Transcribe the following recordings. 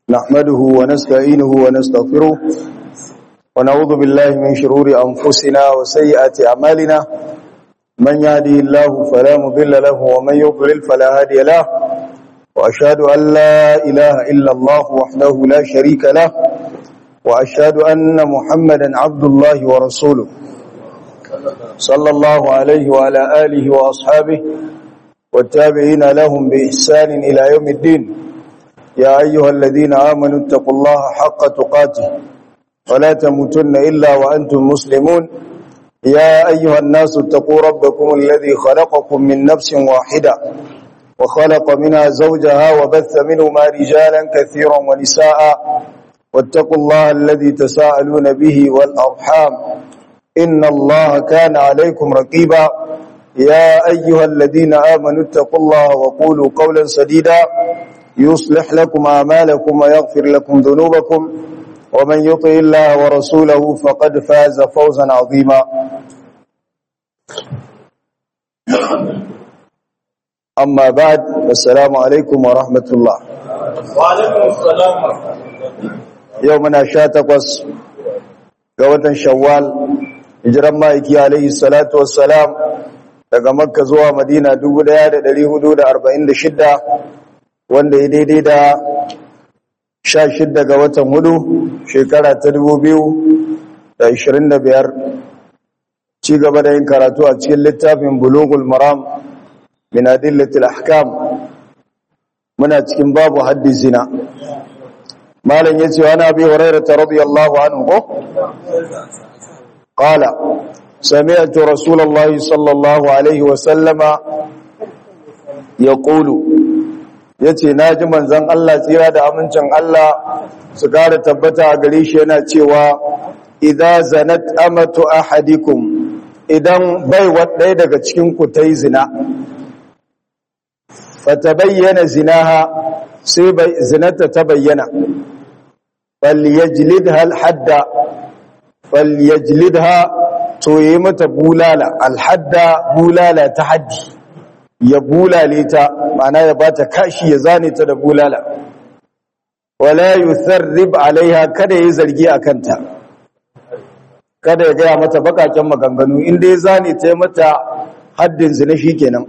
نحمده ونستعينه ونستغفره ونعوذ بالله من شرور أنفسنا وسيئات أعمالنا من يهدي الله فلا مضل له ومن يضلل فلا هادي له وأشهد أن لا إله إلا الله وحده لا شريك له وأشهد أن محمدا عبد الله ورسوله صلى الله عليه وعلى آله وأصحابه والتابعين لهم بإحسان إلى يوم الدين يا أيها الذين آمنوا اتقوا الله حق تقاته ولا تموتن إلا وأنتم مسلمون يا أيها الناس اتقوا ربكم الذي خلقكم من نفس واحدة وخلق منها زوجها وبث منهما رجالا كثيرا ونساء واتقوا الله الذي تساءلون به والأرحام إن الله كان عليكم رقيبا يا أيها الذين آمنوا اتقوا الله وقولوا قولا سديدا يصلح لكم أعمالكم ويغفر لكم ذنوبكم ومن يطع الله ورسوله فقد فاز فوزا عظيما أما بعد السلام عليكم ورحمة الله وعليكم السلام يومنا شاتقوس قوة شوال hijiran ma'aiki alaihi salatu wassalam daga makka zuwa madina 1446 wanda ya daidai da 16 ga watan hudu shekara ta 2025 ci gaba da yin karatu a cikin littafin bulugul maram min adillatil ahkam muna cikin babu haddi zina malam yace wa nabi hurairah radiyallahu anhu ko قال سمعت رسول الله صلى الله عليه وسلم يقول yace naji manzon Allah tsira da amincin Allah su kare tabbata a gare shi yana cewa idza zanat amatu ahadikum idan bai ɗaya daga cikin ku tai zina fatabayyana zinaha sai bai zinata ta bayyana falyajlidha alhadda falyajlidha to yi mata bulala alhadda bulala ta haddi ya bulale ta mana ya bata kashi ya zane ta da bulala wala yutharrib alaiha kada yi zargi akanta kada ya gaya mata bakaken maganganu inda ya zane ta mata haddin zina shikenan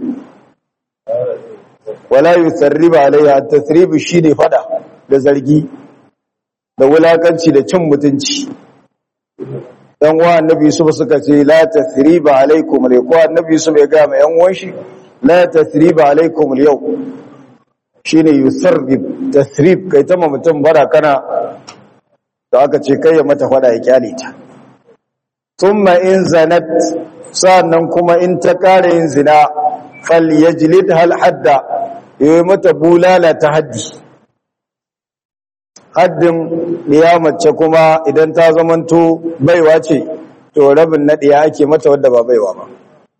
wala yutharrib alaiha tathrib shine fada da zargi da wulakanci da cin mutunci dan uwa annabi Yusuf suka ce la tathriba alaikum al ko annabi Yusuf ya ga mai yan uwan shi la tathriba alaikum al yau shine yusarrib tathrib kai ta mutum bara kana to aka ce kai ya mata fada ya kyale ta thumma in zanat sannan kuma in ta kare yin zina falyajlidha al hadda yayi mata bulala ta haddi haddin mace kuma idan ta zamanto baiwa ce to rabin na ɗiya ake mata wadda ba baiwa ba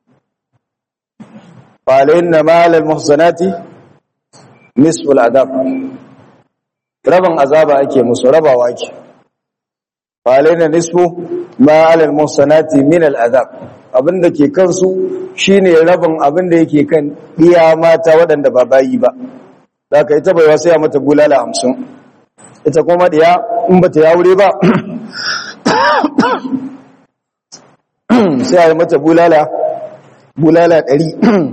falayin na malar muhsanati nisful adab rabin azaba ake musu rabawa ake falayin na nisfu malar muhsanati min al'adab abinda ke kansu shine rabin abinda yake kan ɗiya mata waɗanda ba bayi ba da ka ita baiwa sai a mata bulala hamsin ita kuma diya in ba ta yawure ba sai a yi mata bulala bulala ɗari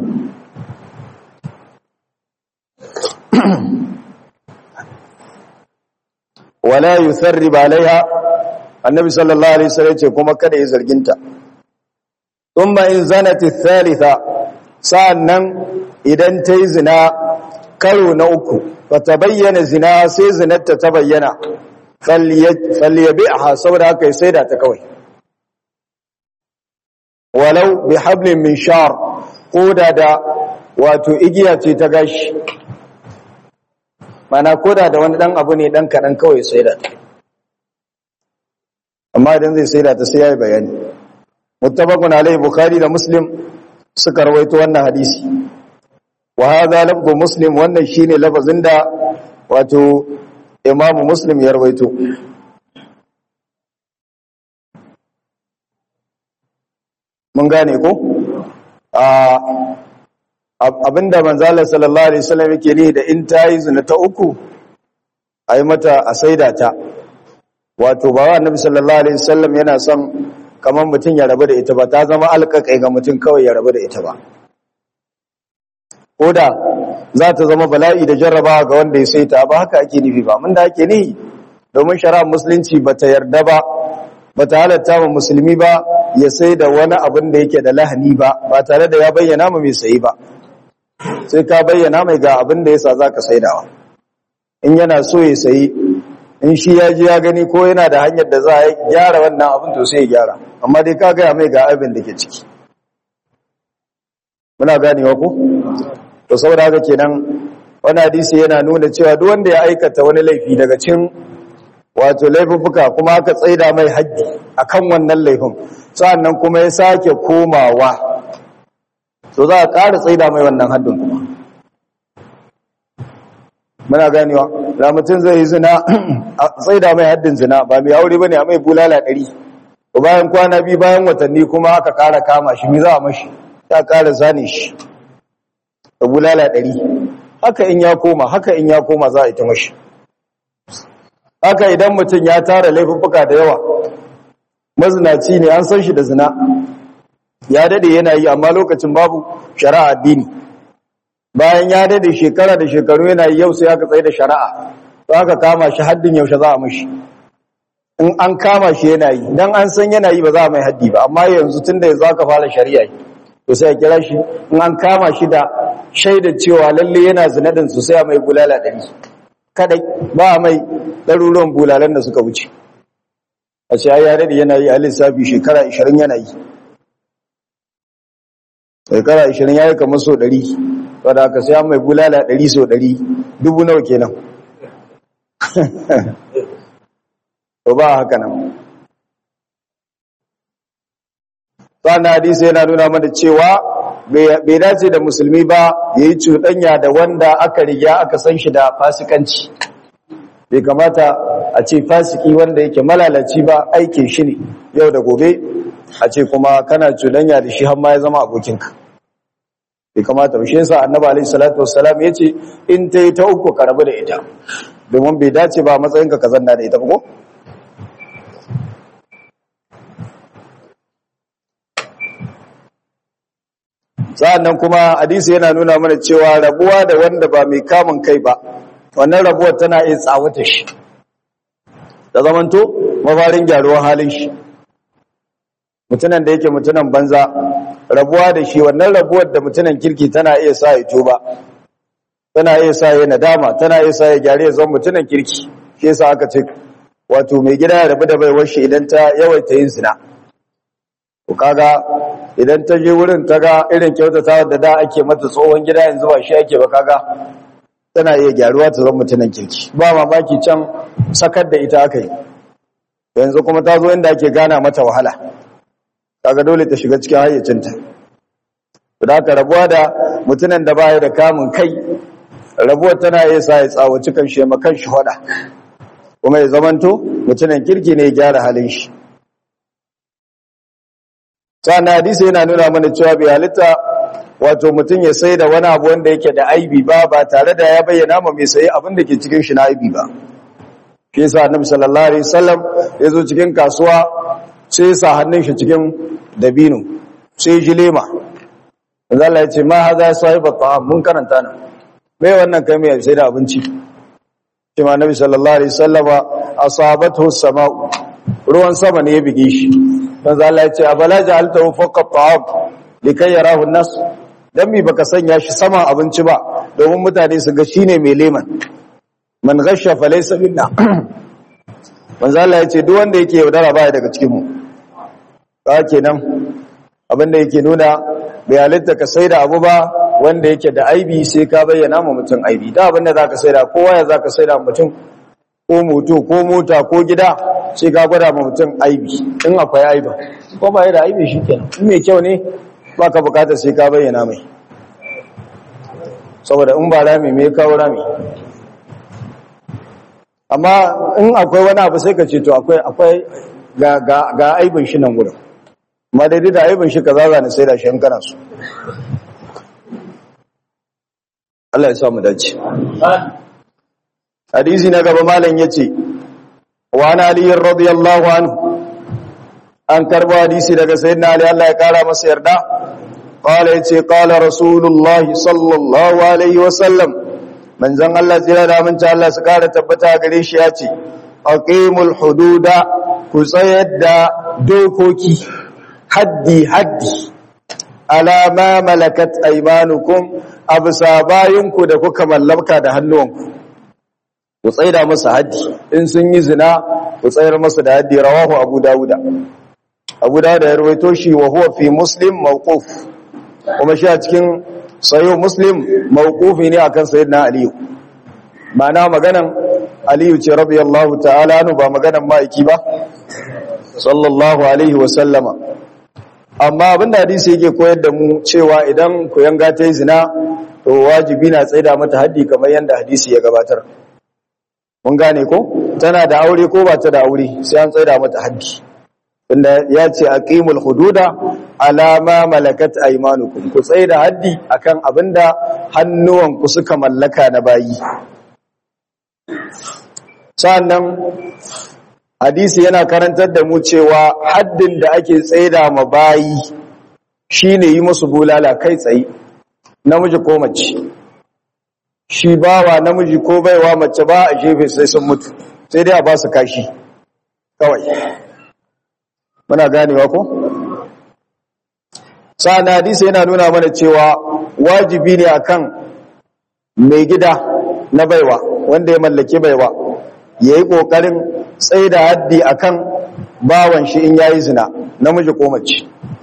wala yi sarri ba laiha annabi sallallahu alaihi wasallam ce kuma kada yi zarginta in ba in zanati thalitha sa'annan idan ta yi zina karo na uku fata bayyana zina sai zinarta ta bayyana falyabi a saboda haka ya saida ta kawai walau bi hablin min shar koda da wato igiya ce ta gashi mana koda da wani dan abu ne dan kaɗan kawai saida ta amma idan zai saida ta sai ya yi bayani mutabakun alai bukhari da muslim suka rawaito wannan hadisi wa hadha lafzu muslim wannan shine lafazin da wato imamu muslim ya rawaito mun gane ko a abinda manzala sallallahu alaihi wasallam yake ne da in tayi zina ta uku a yi mata a saida ta wato ba wa annabi sallallahu alaihi wasallam yana son kamar mutum ya rabu da ita ba ta zama alƙaƙai ga mutum kawai ya rabu da ita ba ko da za ta zama bala'i da jarrabawa ga wanda ya saita ba haka ake nufi ba mun da ake nihi domin shari'ar musulunci ba ta yarda ba ba ta halatta wa musulmi ba ya sai da wani abin da yake da lahani ba ba tare da ya bayyana ma mai sayi ba sai ka bayyana mai ga abin da yasa zaka saidawa in yana so ya sayi in shi ya ji ya gani ko yana da hanyar da za a gyara wannan abin to sai ya gyara amma dai ka gaya mai ga abin da ke ciki muna ganewa ko to saboda haka kenan wani hadisi yana nuna cewa duk wanda ya aikata wani laifi daga cikin wato laifuffuka kuma aka tsaida mai haddi akan wannan laifin sa'annan kuma ya sake komawa to za a ƙara tsaida mai wannan haddin kuma muna ganewa da mutum zai yi zina a tsaida mai haddin zina ba mai aure bane a mai bulala ɗari to bayan kwana biyu bayan watanni kuma aka ƙara kama shi mi za a mashi ta ƙara zane shi da bulala ɗari haka in ya koma haka in ya koma za a yi ta mashi haka idan mutum ya tara laifuffuka da yawa mazinaci ne an san shi da zina ya dade yana yi amma lokacin babu shari'a addini bayan ya dade shekara da shekaru yana yi yau sai aka tsaye da shari'a to aka kama shi haddin yaushe za a mashi in an kama shi yana yi dan an san yana yi ba za a mai haddi ba amma yanzu tunda yanzu aka fara shari'a to sai a kira shi in an kama shi da shaidar cewa lalle yana zina din su sai a mai bulala ɗari kadai ba a mai ɗaruruwan bulalan da suka wuce a ce ya daɗe yana yi a lissafi shekara 20 yana yi shekara 20 ya yi kamar so 100 wadda aka sai mai bulala 100 so 100 dubu nawa kenan to ba haka nan sannan hadisi yana nuna mana cewa bai dace da musulmi ba ya yi cuɗanya da wanda aka riga aka san shi da fasikanci bai kamata a ce fasiki wanda yake malalaci ba aikin shi ne yau da gobe a ce kuma kana cuɗanya da shi har ma ya zama abokinka bai kamata ba shi yasa annabi alaihi salatu wassalam yace in ta yi ta uku ka rabu da ita domin bai dace ba matsayinka ka zanna da ita ba ko sa'annan kuma hadisi yana nuna mana cewa rabuwa da wanda ba mai kamun kai ba wannan rabuwar tana iya tsawata shi da zamanto mafarin gyaruwar halin shi mutunan da yake mutunan banza rabuwa da shi wannan rabuwar da mutunan kirki tana iya sa ya tuba tana iya sa ya nadama tana iya sa ya gyare ya zama mutunan kirki shi yasa aka ce wato mai gida ya rabu da baiwar shi idan ta yawaita yin zina ku kaga idan ta je wurin ta ga irin kyautata da da ake mata tsohon gida yanzu ba shi ake ba kaga tana iya gyaruwa ta zama mutunan kirki ba mamaki can sakar da ita aka yi yanzu kuma ta zo inda ake gana mata wahala kaga dole ta shiga cikin hayyacinta da aka rabuwa da mutunan da baya da kamun kai rabuwar tana iya sa ya tsawaci kan shi makan shi hada kuma ya zamanto mutunan kirki ne ya gyara halin shi sannan hadisi yana nuna mana cewa bai halitta wato mutum ya sai da wani abu wanda yake da aibi ba ba tare da ya bayyana ma mai sayi abin da ke cikin shi na aibi ba shi yasa annabi sallallahu alaihi wasallam ya zo cikin kasuwa sai ya sa hannun shi cikin dabino sai ji lema manzo Allah ya ce ma haza sahiba ta'am mun karanta nan me wannan kai mai sai da abinci shi ma annabi sallallahu alaihi wasallama asabathu samau ruwan sama ne ya bige shi manzo Allah ya ce abala ja'altahu fawqa ta'am likai yarahu an-nas dan mi baka sanya shi saman abinci ba domin mutane su ga shine mai leman man ghasha falaysa minna manzo Allah ya ce duk wanda yake yaudara baya daga cikin mu ka kenan abinda yake nuna bai halitta ka saida abu ba wanda yake da aibi sai ka bayyana ma mutum aibi da abinda zaka saida kowa ya zaka saida mutum ko moto ko mota ko gida sai ka gwada ma mutum aibi in akwai aiba ko ba da aibi shikenan in mai kyau ne baka bukata sai ka bayyana mai saboda in ba rami me kawo rami amma in akwai wani abu sai ka ce to akwai akwai ga ga ga aibin shi nan gurin amma daidai da aibin shi kaza za ni sai da shi kana su Allah ya sa mu dace hadisi na gaba malam yace wa ana ali radiyallahu anhu an karbo hadisi daga sayyidina ali Allah ya kara masa yarda qala yace qala rasulullah sallallahu alaihi wasallam manzon Allah tsira da mun Allah su kara tabbata gare shi yace aqimul hududa ku tsayar da dokoki haddi haddi alama malakat aymanukum absa bayinku da kuka mallaka da hannuwanku ku tsaida masa haddi in sun yi zina ku tsayar masa da haddi rawahu abu dawuda abu dawuda ya rawaito shi wa huwa fi muslim mawquf kuma shi a cikin sayo muslim mawqufi ne akan sayyidina aliyu ma'ana maganan aliyu ce radiyallahu ta'ala anu ba maganan ma'aiki ba sallallahu alaihi wa sallama amma abinda hadisi yake koyar da mu cewa idan ku yanga ta yi zina to wajibi na tsaida mata haddi kamar yadda hadisi ya gabatar mun gane ko tana da aure ko ba ta da aure sai an tsaida mata haddi inda ya ce aqimul hududa ala ma malakat aymanukum ku tsaida haddi akan abinda hannuwanku suka mallaka na bayi sannan hadisi yana karantar da mu cewa haddin da ake tsaida ma bayi shine yi musu bulala kai tsaye namiji ko mace shi bawa namiji ko baiwa mace ba a jefe sai sun mutu sai dai a ba su kashi kawai muna ganewa ko sa'an hadisi yana nuna mana cewa wajibi ne akan mai gida na baiwa wanda ya mallaki baiwa ya yi ƙoƙarin tsaye da haddi akan bawan shi in yayi zina namiji ko mace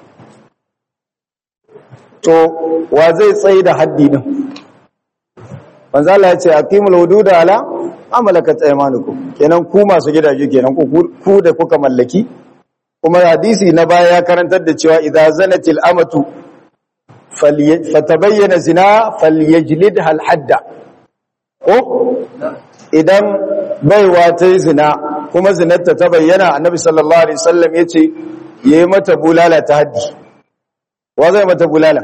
to wa zai tsaye da haddi din manzo Allah ya ce aqimul hududa ala amalakat aymanukum kenan ku masu gidaje kenan ku da kuka mallaki kuma hadisi na baya ya karantar da cewa idza zanatil amatu fatabayyana zina falyajlidha al hadda ko idan baiwa ta yi zina kuma zinarta ta bayyana annabi sallallahu alaihi wasallam yace yayi mata bulala ta haddi wa zai mata bulala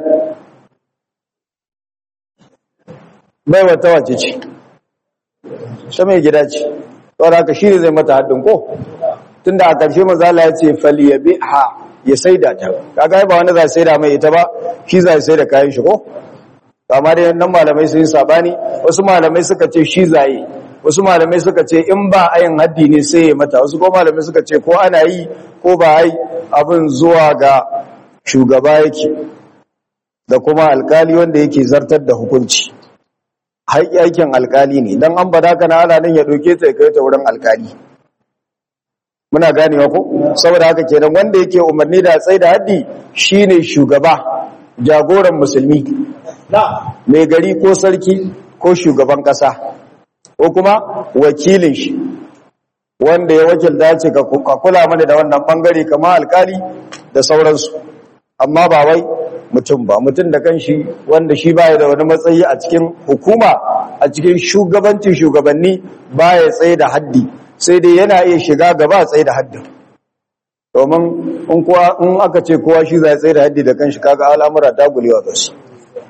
baiwa ta wace ce ta mai gida ce saboda haka shi ne zai mata haddin ko tunda a ƙarshe manzo Allah ya ce falyabiha ya saida ta kaga ba wanda za saida mai ita ba shi za ya saida kayan shi ko amma dai nan malamai sun yi sabani wasu malamai suka ce shi zaye wasu malamai suka ce in ba ayin haddi ne sai ya mata wasu ko malamai suka ce ko ana yi ko ba ai abin zuwa ga shugaba yake da kuma alkali wanda yake zartar da hukunci aikin alkali ne don an bada kana ana nan ya doke ta ya kai ta wurin alkali muna ganewa ko saboda haka kenan wanda yake umarni da tsaye da haddi shine shugaba jagoran musulmi mai gari ko sarki ko shugaban kasa ko kuma wakilin shi wanda ya wakilta ce ka kula mana da wannan bangare kamar alkali da sauransu amma ba wai mutum ba mutum da kanshi wanda shi baya da wani matsayi a cikin hukuma a cikin shugabancin shugabanni baya tsaye da haddi sai dai yana iya shiga gaba tsaye da haddin domin in kuwa in aka ce kowa shi zai tsaye da haddi da kanshi kaga al'amura ta gulewa ga su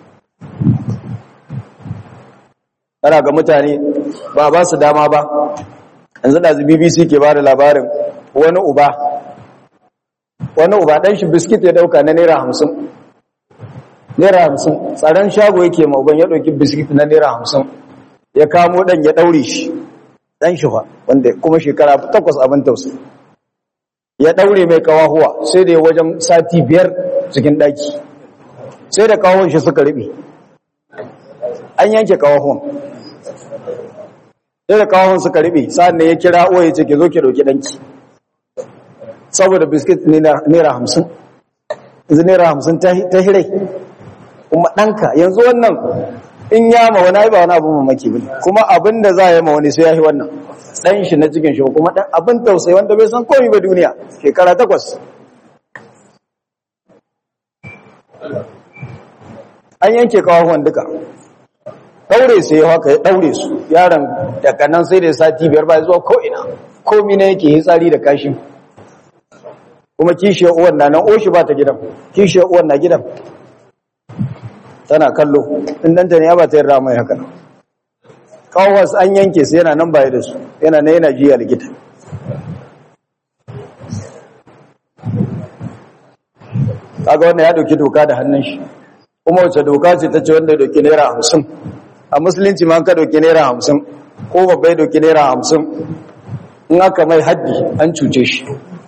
kana ga mutane ba ba su dama ba yanzu da BBC ke ba da labarin wani uba wani uba ɗan shi biskit ya ɗauka na naira hamsin naira hamsin tsaron shago yake ma uban ya ɗauki biskit na naira hamsin ya kamo ɗan ya ɗaure shi ɗan shi fa wanda kuma shekara takwas abin tausa ya ɗaure mai kawahuwa sai da ya wajen sati biyar cikin ɗaki sai da kawahun shi suka riɓe an yanke kawahuwan sai da kawahun suka riɓe sa'an ne ya kira uwa ya ce ke zo ke ɗauki ɗanki saboda biskit naira hamsin yanzu naira hamsin ta hirai kuma ɗanka yanzu wannan in ya ma wani ba wani abin mamaki ba kuma abin da za a yi ma wani sai ya yi wannan ɗan shi na cikin shi kuma ɗan abin tausayi wanda bai san komi ba duniya shekara takwas an yanke kawahuwan duka ɗaure su ya haka ya ɗaure su yaron daga nan sai da sati biyar ba zuwa ko'ina komi na yake hitsari da kashi kuma kishiyar uwan na nan oshi ba ta gidan kishiyar uwan na gidan tana kallo in danta ne ya ba ta yarda mai haka kawas an yanke su yana nan baya da su yana na yana jiya likita kaga wannan ya dauki doka da hannun shi kuma wace doka ce ta ce wanda dauki naira hamsin a musulunci ma ka dauki naira hamsin ko babbai dauki naira hamsin in aka mai haddi an cuce shi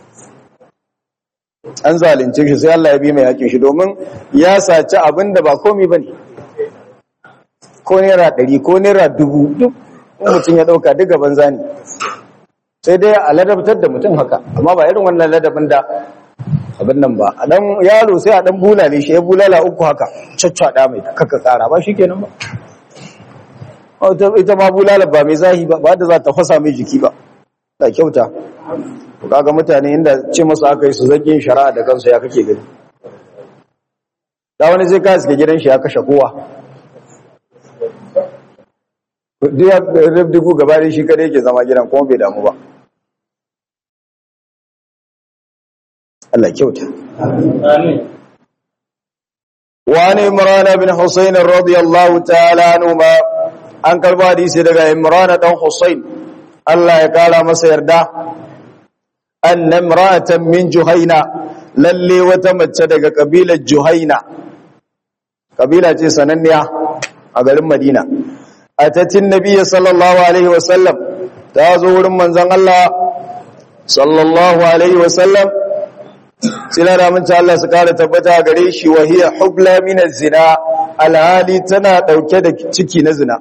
an zalunce shi sai Allah ya bi mai hakin shi domin ya saci abin da ba komi ba ne ko naira ɗari ko naira dubu duk mutum ya ɗauka duk gaban zani sai dai a ladabtar da mutum haka amma ba irin wannan ladabin da abin nan ba a dan yaro sai a dan bulale shi ya bulala uku haka caccaɗa mai kaka ƙara ba shi kenan ba ita ma bulala ba mai zahi ba ba da za ta fasa mai jiki ba da kyauta to kaga mutane inda ce masu aka yi su zagin shari'a da kansu ya kake gani da wani zai ka suke gidan shi ya kashe kowa duk ya dubu gaba da shi kada yake zama gidan kuma bai damu ba Allah kyauta Amin. وعن إمران بن حسين رضي الله تعالى عنهما an karba hadisi daga Imran dan Husayn Allah ya kara masa yarda anna imra'atan min Juhaina lalle wata mace daga kabilar Juhaina kabila ce sananniya a garin Madina atatin nabiyyi sallallahu alaihi wasallam ta zo wurin manzon Allah sallallahu alaihi wasallam sila da mun Allah su kara tabbata gare shi wa hiya hubla min zina alhali tana dauke da ciki na zina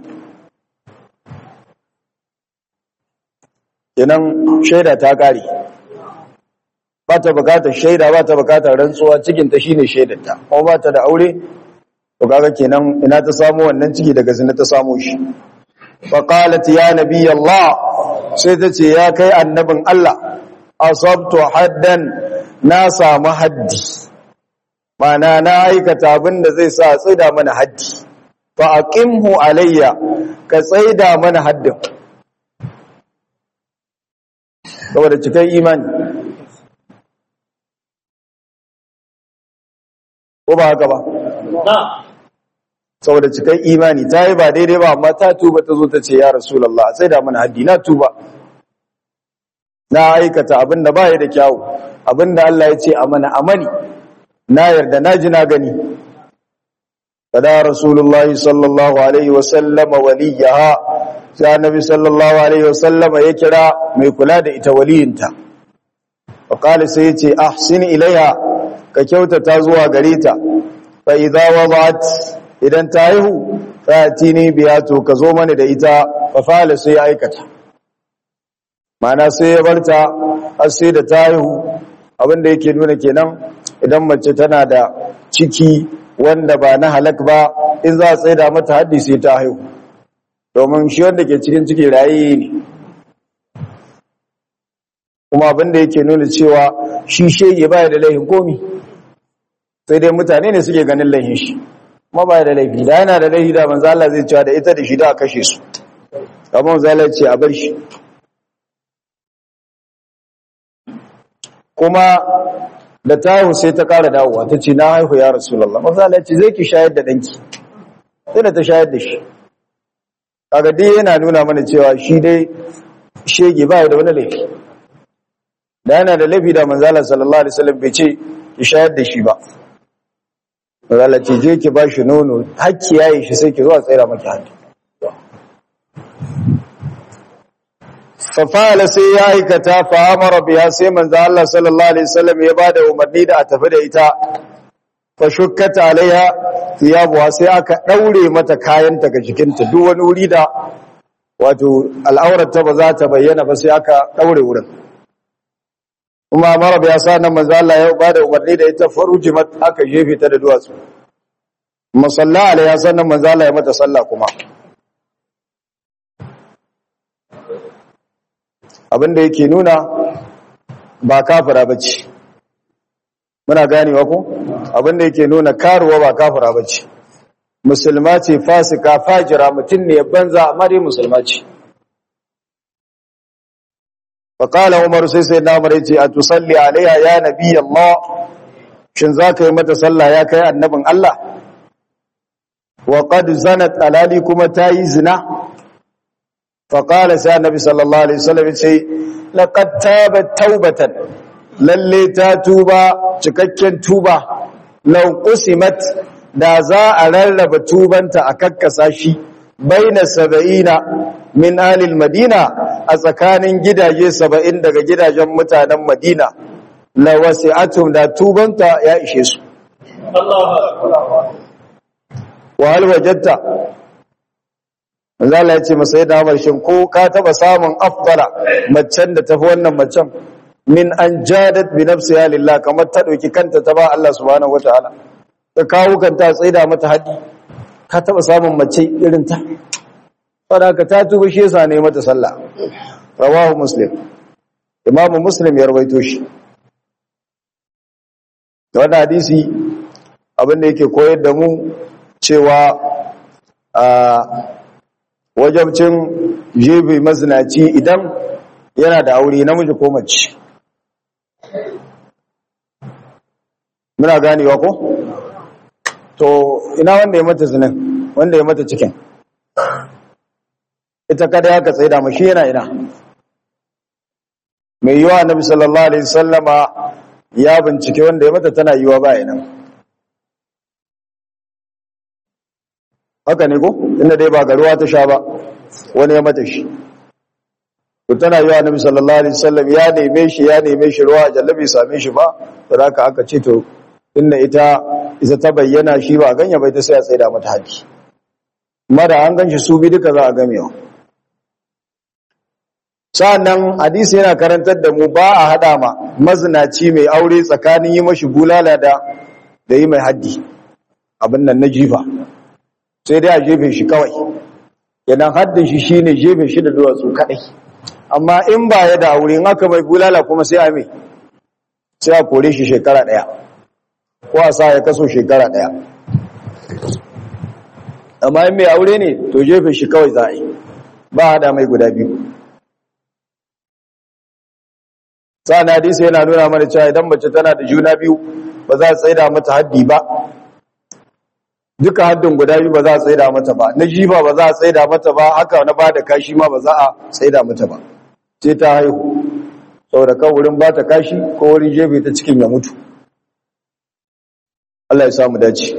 kenan shaida ta kare ba ta bukatar shaida ba ta bukatar rantsuwa cikinta shine shaidarta kuma ba ta da aure to kaga kenan ina ta samu wannan ciki daga zina ta samu shi fa qalat ya nabiy Allah sai ta ce ya kai annabin Allah asabtu haddan na samu haddi mana na aikata abin da zai sa tsaida mana haddi fa aqimhu alayya ka tsaida mana haddin saboda cikin imani ko ba haka ba Na. saboda cikin imani ta yi ba daidai ba amma ta tuba ta zo ta ce ya rasulallah sai da mana haddi na tuba na aikata abinda ba ya da kyawu abinda Allah ya ce a mana amani na yarda na ji na gani kada rasulullah sallallahu alaihi wasallama waliyaha sai annabi sallallahu alaihi wasallama ya kira mai kula da ita waliyinta fa qala sai ya ce ahsin ilaiha ka kyautata zuwa gare ta fa idza wadat idan ta haihu fa tini biya to ka zo mana da ita fa fa'ala sai ya aikata mana sai ya barta har sai da ta haihu abinda yake nuna kenan idan mace tana da ciki wanda ba na halak ba in za a tsaida mata haddi sai ta haihu domin shi wanda ke cikin ciki raye ne kuma abinda yake nuna cewa shi shege baya da laihin komi sai dai mutane ne suke ganin laihin shi kuma baya da laifi da yana da laifi da manzo Allah zai cewa da ita da shi da a kashe su amma manzo Allah ce a bar shi kuma da ta haihu sai ta kara dawowa ta ce na haihu ya rasulullah manzo Allah ce zai ki shayar da danki sai da ta shayar da shi kaga dai yana nuna mana cewa shi dai shege baya da wani laifi da yana da laifi da manzo Allah sallallahu alaihi wasallam bai ce ki shayar da shi ba manzo Allah ce je ki ba shi nono hakki yayi shi sai ki zo a tsira maki hannu fafala sai ya aikata fa'amara biya sai manzo Allah sallallahu alaihi wasallam ya bada umarni da a tafi da ita fa shukkata alaiha thiyabuha sai aka daure mata kayanta ga jikinta duk wani wuri da wato al'aurarta ba za ta bayyana ba sai aka daure wurin kuma mara biya sa nan manzo Allah ya bada umarni da ita farujimat aka jefe ta da duwatsu musalla alaiha sannan manzo Allah ya mata sallah kuma abinda yake nuna ba kafira bace muna ganewa ko abinda yake nuna karuwa ba kafira bace musulma ce fasika fajira mutum ne banza amma dai musulma ce faqala umar sai sai na umar yace atusalli alaiha ya nabi allah shin zaka yi mata sallah ya kai annabin allah wa qad zanat alali kuma tayi zina faƙala sai annabi sallallahu alaihi wasallam ya ce laqad tabat taubatan lalle ta tuba cikakken tuba law qusimat da za a rarraba tubanta a kakkasa shi baina saba'ina min alil madina a tsakanin gidaje saba'in daga gidajen mutanen madina la wasi'atum da tubanta ya ishe su wa hal wajadta manzo Allah ya ce masa ya damar shin ko ka taba samun afdala macen da tafi wannan macen min an jadat bi nafsiha lillah kamar ta dauki kanta ta ba Allah subhanahu wataala ta kawo kanta tsaida mata haɗi ka taba samun mace irin ta ka ta tuba shi yasa ne mata sallah rawahu muslim imamu muslim ya rawaito shi wannan hadisi abinda yake koyar da mu cewa a wajabcin jebe mazinaci idan yana da aure namiji ko mace muna ganewa ko to ina wanda ya mata zinin wanda ya mata cikin ita kada ya ka tsaida mashi yana ina mai yiwa annabi sallallahu alaihi sallama ya bincike wanda ya mata tana yiwa ba ina haka ne ko inda dai ba garuwa ta sha ba wani ya mata shi to tana yiwa annabi sallallahu alaihi wasallam ya neme shi ya neme shi ruwa jallabi same shi ba to haka aka ce to inda ita ita ta bayyana shi ba ganya bai ta sai a tsaida mata haji amma da an ganshi su bi duka za a gamewa sa'annan hadisi yana karantar da mu ba a hada ma mazinaci mai aure tsakanin yi mashi bulala da da yi mai haddi abin nan na jifa sai dai a jefe shi kawai idan haddin shi shine jefe shi da duwatsu kadai amma in ba ya da aure in aka mai bulala kuma sai a mai sai a kore shi shekara daya ko a sa ya kaso shekara daya amma in mai aure ne to jefe shi kawai za a yi ba hada mai guda biyu sa'an hadisi yana nuna mana cewa idan mace tana da juna biyu ba za a tsaida mata haddi ba duka haddin guda biyu ba za a tsaida mata ba na jifa ba za a tsaida mata ba haka na ba da kashi ma ba za a tsaida mata ba ce ta haihu saboda kan wurin ba ta kashi ko wurin jefe ta cikin ya mutu Allah ya samu dace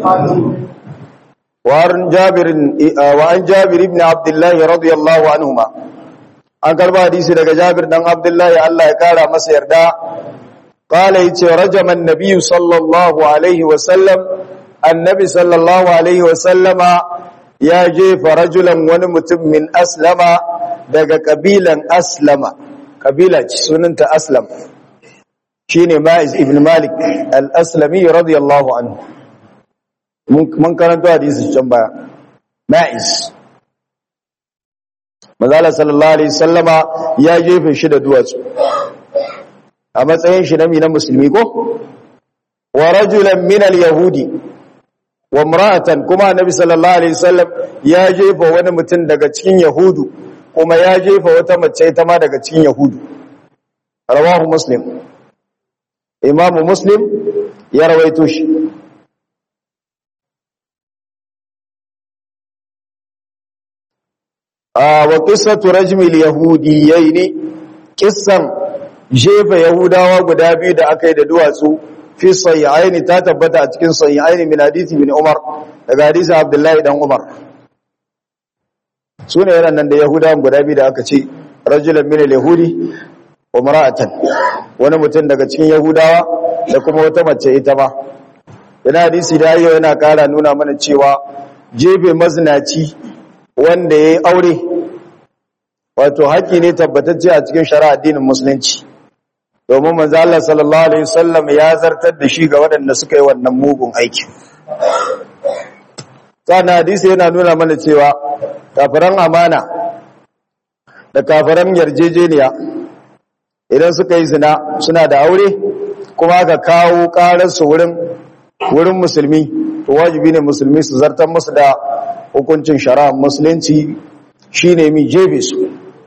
وعن جابر وعن جابر بن عبد الله رضي الله عنهما an karba hadisi daga Jabir dan Abdullahi Allah ya kara masa yarda qala yace rajaman nabiyyu sallallahu alaihi wa sallam annabi sallallahu alaihi wa sallama ya jefa rajulan wani mutum min aslama daga kabilan aslama kabila ce sunanta aslam shine ma'iz ibn malik al-aslami radiyallahu anhu mun karanta hadisi can baya ma'iz Mazala sallallahu Alaihi sallama ya jefe shi da duwatsu a matsayin shi na na musulmi ko? Wa rajulan minal Yahudi wa mura'atan kuma Nabi sallallahu Alaihi sallam ya jefa wani mutum daga cikin Yahudu kuma ya jefa wata mace ta ma daga cikin Yahudu. Rawahu Muslim. Imamu Muslim ya rawaito shi. wa qissatu rajmil yahudiyyin kissan jefa yahudawa guda biyu da aka yi da duwatsu fi sahihaini ta tabbata a cikin sahihaini min hadisi bin umar daga hadisi abdullahi dan umar sune yaran nan da yahudawan guda biyu da aka ce rajulan min al-yahudi wa mar'atan wani mutum daga cikin yahudawa da kuma wata mace ita ma yana hadisi da yau yana kara nuna mana cewa jefe mazinaci wanda ya yi aure wato haƙi ne tabbatacce a cikin shari'a addinin musulunci domin manzo Allah sallallahu alaihi wasallam ya zartar da shi ga waɗanda suka yi wannan mugun aiki sannan hadisi yana nuna mana cewa kafiran amana da kafiran yarjejeniya idan suka yi zina suna da aure kuma aka kawo ƙararsu wurin wurin musulmi to wajibi ne musulmi su zartar musu da hukuncin shari'ar musulunci shine mi jebe su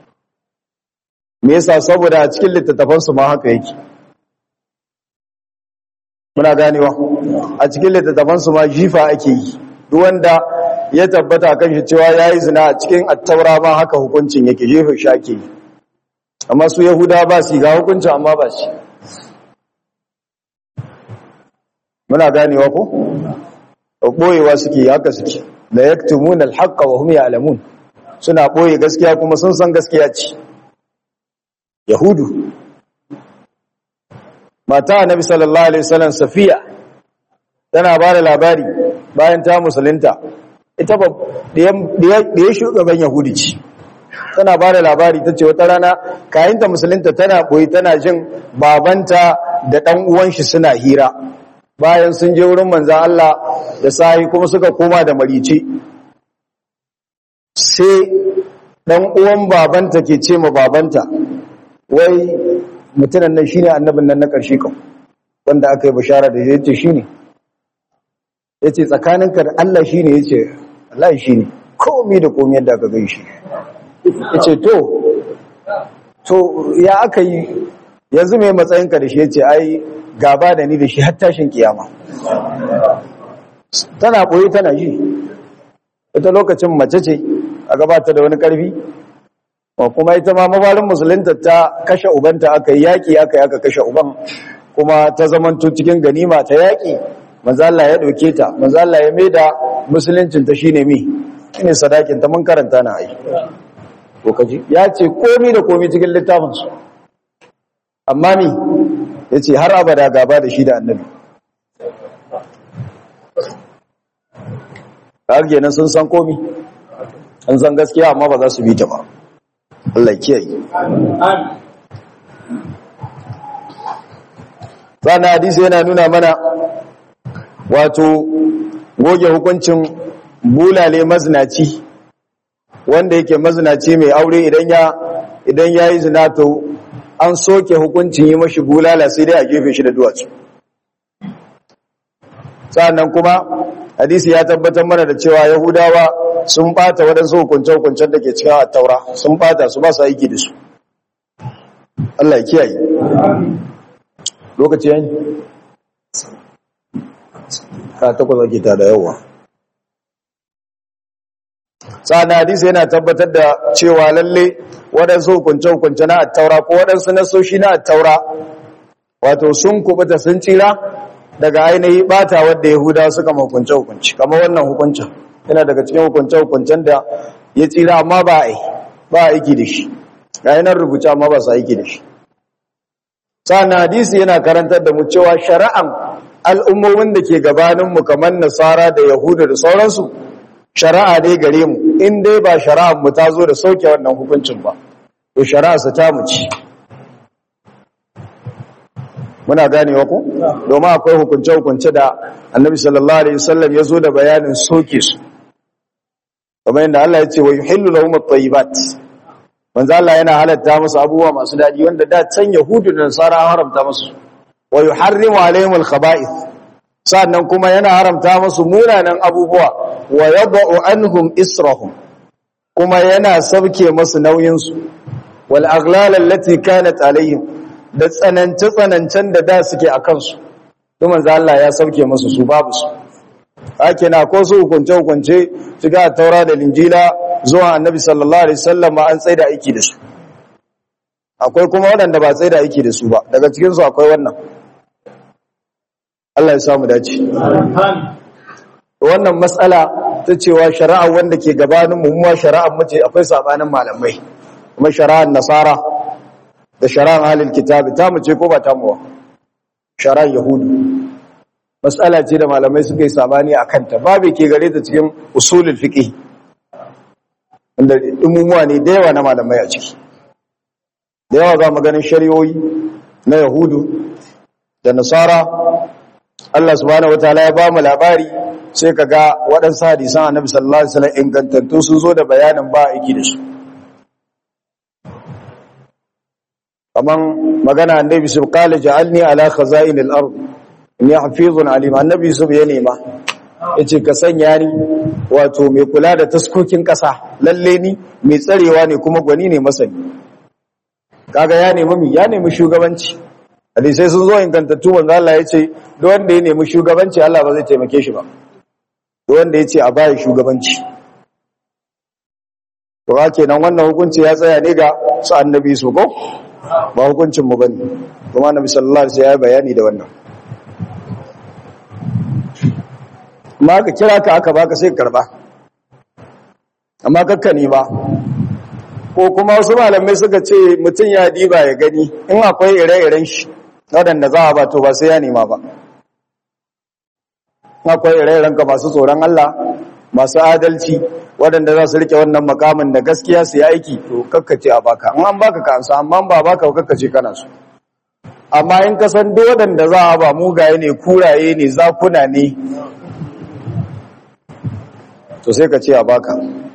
me yasa saboda a cikin littattafan su ma haka yake muna ganewa a cikin littattafan su ma jifa ake yi duk wanda ya tabbata kan shi cewa yayi zina a cikin attaura ma haka hukuncin yake jefe shake amma su yahuda ba su ga hukuncin amma ba shi muna ganewa ko boyewa suke haka suke la yaktumuna al-haqqa wa hum ya'lamun suna boye gaskiya kuma sun san gaskiya ce yahudu mata annabi sallallahu alaihi wasallam safiya tana ba da labari bayan ta musulunta ita ba da shugaban yahudi ce tana ba da labari ta ce wata rana kayinta musulunta tana boye tana jin babanta da ɗan uwan shi suna hira bayan sun je wurin manzan Allah da sahi kuma suka koma da marice sai ɗan uwan babanta ke ce ma babanta wai mutunan nan shine annabin nan na ƙarshe kan wanda aka yi bashara da yace shine yace tsakaninka da Allah shine yace Allah shine komai da komai yadda aka gaishe yace to to ya aka yi yanzu mai matsayinka da shi yace ai gaba da ni da shi har tashin kiyama tana boye tana ji ita lokacin mace ce a gabata da wani karfi kuma ita ma mabalin musulunta ta kashe ubanta aka yi yaƙi aka yi aka kashe uban kuma ta zamanto cikin ganima ta yaƙi manzala ya ɗauke ta manzala ya maida musuluncinta shi ne mi shine sadakin ta mun karanta na ai ko kaji ya ce komi da komi cikin littafinsu amma mi ya ce har abada gaba da shi da annabi har kenan sun san komi an san gaskiya amma ba za su bi ta ba Allah kiyaye sana hadisi yana nuna mana wato goge hukuncin bulale mazinaci wanda yake mazinaci mai aure idan ya idan yayi zina to an soke hukuncin yi mashi bulala sai dai a gefe shi da duwatsu sannan kuma hadisi ya tabbatar mana da cewa yahudawa sun bata waɗansu hukunce-hukuncen da ke cikin taura sun bata su ba su aiki da su Allah ya kiyaye lokaci yanyi ka takwas ake ta da yawa sa'an hadisi yana tabbatar da cewa lalle waɗansu hukunce-hukunce na attaura ko waɗansu nasoshi na attaura wato sun kubuta sun tsira daga ainihi bata wadda yahuda suka hukunce-hukunce kamar wannan hukuncin yana daga cikin hukunce-hukuncen da ya tsira amma ba a ba aiki da shi ga yanar rubuce amma ba su aiki da shi sa'an hadisi yana karantar da mu cewa shari'an al'ummomin da ke gabaninmu kamar nasara da yahuda da sauransu shari'a ne gare mu in dai ba shari'an mu ta zo da sauke wannan hukuncin ba to shari'a su ta mu ci muna ganewa ku domin akwai hukunce-hukunce da annabi sallallahu alaihi wasallam ya zo da bayanin soke su kamar yadda Allah ya ce wa yuhillu lahum at-tayyibat manzo Allah yana halatta musu abubuwa masu dadi wanda da can yahudu da nasara haramta musu wa yuharrimu alaihim al-khaba'ith sannan kuma yana haramta musu munanan abubuwa wa yad'u anhum israhum kuma yana sauke musu nauyin su wal aghlal allati kanat alaihim da tsanance tsanancen da da suke akan su to manzo Allah ya sauke musu su babu su hake na ko su hukunce hukunce shiga taura da linjila zuwa annabi sallallahu alaihi wasallam ma an tsaida aiki da su akwai kuma waɗanda ba tsaida aiki da su ba daga cikin su akwai wannan Allah ya samu dace wannan matsala ta cewa shari'a wanda ke gabanin mu muwa shari'ar mu ce akwai sabanin malamai kuma shari'ar nasara da shari'ar ahlul kitabi ta mu ce ko ba ta mu ba shari'ar yahudu matsala ce da malamai suka yi sabani a kanta babu ke gare ta cikin usulul fiqh inda umumuwa ne da yawa na malamai a ciki da yawa za mu ganin shari'o'i na yahudu da nasara Allah subhanahu wataala ya ba mu labari sai ka ga waɗansu hadisan annabi sallallahu alaihi wasallam ingantattu sun zo da bayanin ba aiki da su kaman magana annabi su qala ja'alni ala khaza'in al-ard inni hafizun alim annabi su ya nema yace ka sanya ni wato mai kula da taskokin ƙasa lalle ni mai tsarewa ne kuma gwani ne masani kaga ya nemi mi ya nemi shugabanci hadisai sun zo ingantattu wanda Allah ya ce duk wanda ya nemi shugabanci Allah ba zai taimake shi ba wanda ya ce a baya shugabanci to ha kenan wannan hukunci ya tsaya ne ga su annabi su ko ba hukuncin mu bane kuma annabi sallallahu alaihi wasallam ya bayani da wannan amma ka kira ka aka baka sai karba amma kakkani ba ko kuma wasu malamai suka ce mutum ya diba ya gani in akwai ire-iren shi waɗanda za a ba to ba sai ya nema ba akwai ire-iren ka masu tsoron Allah masu adalci waɗanda za su rike wannan makamin da gaskiya su yi aiki to kakkace a baka in an baka ka ansa amma ba baka kakkace kana su amma in ka san duk waɗanda za a ba mugaye ne kuraye ne zakuna ne to sai ka ce a baka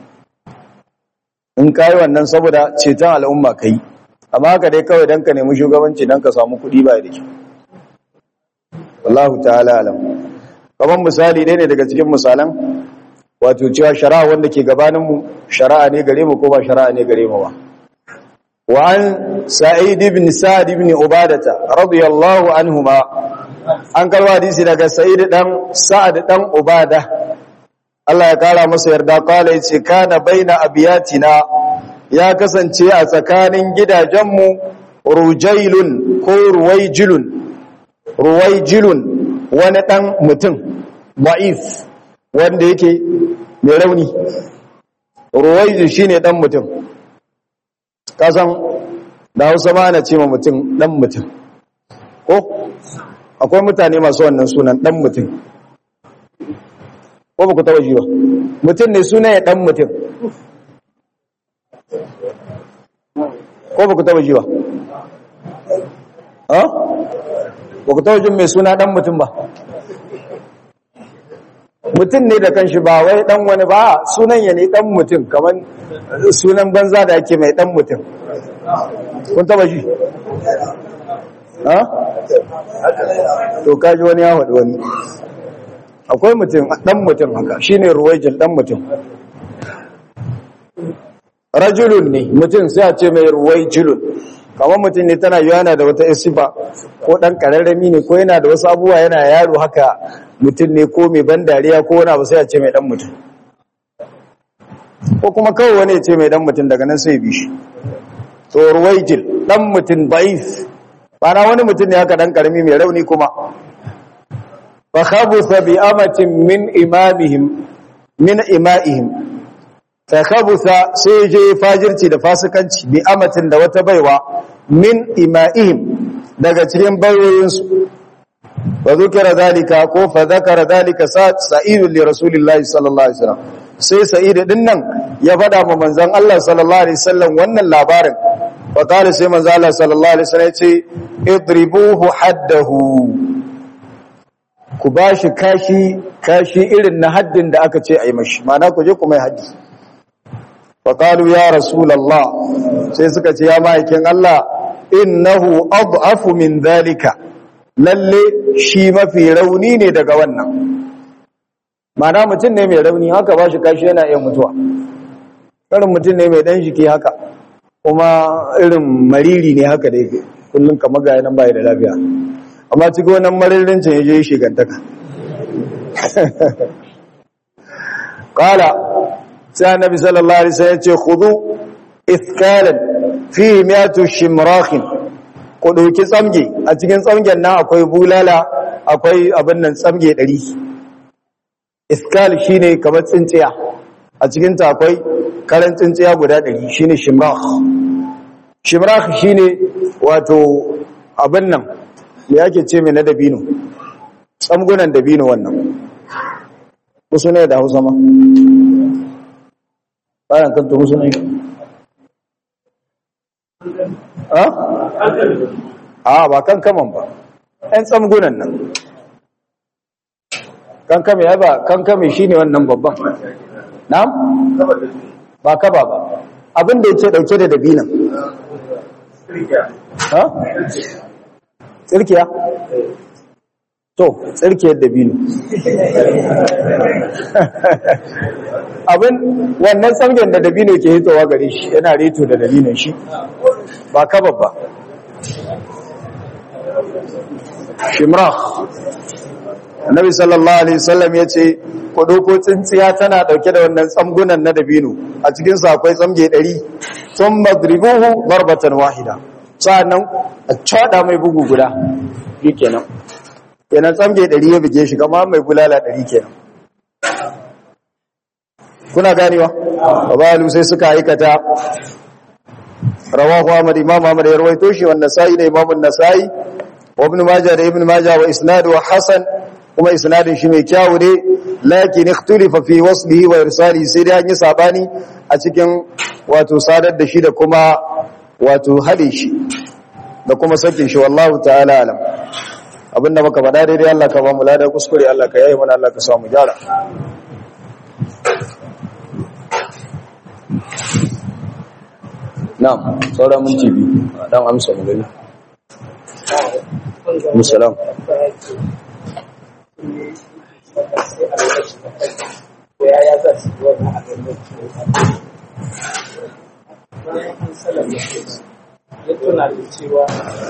in ka yi wannan saboda ceton al'umma ka yi amma haka dai kawai don ka nemi shugabanci don ka samu kuɗi ba da kyau wallahu ta'ala alam kamar misali ɗaya ne daga cikin misalan wato cewa shari'a wanda ke gabaninmu shari'a ne gare mu ko ba shari'a ne gare mu ba wa an sa'id ibn sa'd ibn ubadata radiyallahu anhuma an karwa hadisi daga sa'id dan sa'ad dan ubada Allah ya kara masa yarda kala yace kana baina abiyatina ya kasance a tsakanin gidajenmu rujailun ko ruwaijilun ruwaijilun wani dan mutum wa'if wanda yake mai rauni ruwaijil shine dan mutum kasan da Hausa ma ana ce ma mutum dan mutum ko akwai mutane masu wannan sunan dan mutum ko ba ku taba ji ba mutum ne suna ya dan mutum ko ba ku taba ji ba ha ba ku taba jin mai suna dan mutum ba mutum ne da kanshi ba wai dan wani ba sunan ya ne dan mutum kamar sunan banza da ake mai dan mutum kun taba ji ha to kaji wani ya faɗi wani akwai mutum dan mutum haka shine ruwaijil dan mutum rajulun ne mutum sai a ce mai ruwaijilun kamar mutum ne tana yana da wata isifa ko dan kararrami ne ko yana da wasu abubuwa yana yaro haka mutum ne ko mai ban dariya ko wani abu sai a ce mai dan mutum ko kuma kawai wani ya ce mai dan mutum daga nan sai bi shi to ruwaijil dan mutum baif bana wani mutum ne haka dan karami mai rauni kuma فخبث بأمة من إمامهم من إمائهم فخبث سيجي فاجرتي da fasikanci bi amatin da wata baiwa min ima'ihim daga cikin bayoyinsu wa zukira zalika ko fa zakara zalika sa'id li rasulillahi sallallahu alaihi wasallam sai sa'id din nan ya fada ma manzon Allah sallallahu alaihi wasallam wannan labarin fa kare sai manzon Allah sallallahu alaihi wasallam ya ce idribuhu haddahu ku ba shi kashi kashi irin na haddin da aka ce a yi mashi mana ku je ku mai haddi faƙalu ya rasulallah sai suka ce ya ma'aikin Allah innahu ad'afu min zalika lalle shi mafi rauni ne daga wannan mana mutum ne mai rauni haka ba shi kashi yana iya mutuwa irin mutum ne mai dan jiki haka kuma irin mariri ne haka da yake kullum kamar ga yanan bai da lafiya amma cikin wannan maririncin ya je shigantaka ƙala sai annabi sallallahu alaihi wasallam ya ce khudu ithkalan fi miyatu shimrakhin ku ɗauki tsamge a cikin tsamgen nan akwai bulala akwai abin nan tsamge ɗari iskal shine kamar tsintsiya a cikin ta akwai karan tsintsiya guda ɗari shine shimrakh shimrakh shine wato abin nan me yake ce mai na dabino tsamgunan dabino wannan kusa ne da hausa ma bayan kanta kusa ne a ba kan kaman ba ‘yan tsamgunan nan kan kame ya ba kan kame shi ne wannan babban na? ba kaba ba abinda yake dauke da dabinan ha? tsirkiya? to tsirkiyar dabino abin wannan tsamgen da dabino ke hitowa gare shi yana reto da dabinon shi ba kaba ba shimrah annabi sallallahu alaihi wasallam ya ce ku ɗauko tsintsiya tana ɗauke da wannan tsamgunan na dabino a cikin sa akwai tsamge ɗari sun madribuhu barbatan wahida sa'annan a cada mai bugu guda shi kenan kenan tsamge ɗari ya buge shi kama mai bulala ɗari kenan kuna ganewa babalu sai suka aikata rawahu ahmad imam ahmad ya rawaito shi wannan sa'i da imam an-nasa'i wa ibn majah da ibn majah wa isnadu hasan kuma isnadin shi mai kyawu ne lakin ikhtulifa fi waslihi wa irsalihi sai dai an yi sabani a cikin wato sadar da shi da kuma wato hade shi da kuma sakin shi wallahu ta'ala alam abinda muka faɗa daidai Allah ka ba mu lada kuskure Allah ka yayi mana Allah ka samu gyara na'am saura minti biyu dan amsa mu gani musallam ya tuna da cewa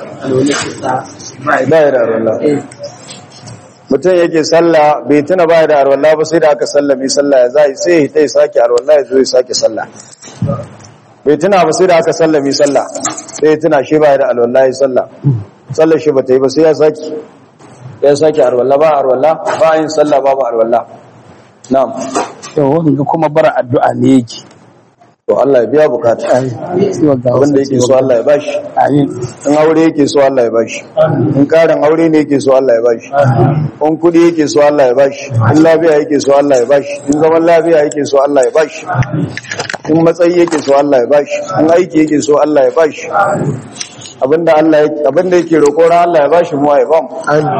ba ya da arwallah mutum yake sallah bai tuna ba ya da arwallah ba sai da aka sallame sallah ya zai sai ya sake arwallah ya zo ya sake sallah bai tuna ba sai da aka sallame sallah sai ya tuna shi ba ya da arwallah ya sallah sallar shi ba ta yi ba sai ya sake ya sake arwallah ba arwallah ba yin sallah ba ba arwallah na'am to wanga kuma bara addu'a ne yake to Allah ya biya bukata abinda yake so Allah ya bashi amin in aure yake so Allah ya bashi in karin aure ne yake so Allah ya bashi in kudi yake so Allah ya bashi in lafiya yake so Allah ya bashi in zaman lafiya yake so Allah ya bashi in matsayi yake so Allah ya bashi in aiki yake so Allah ya bashi abinda Allah yake abinda yake roƙo ran Allah ya bashi mu ya bamu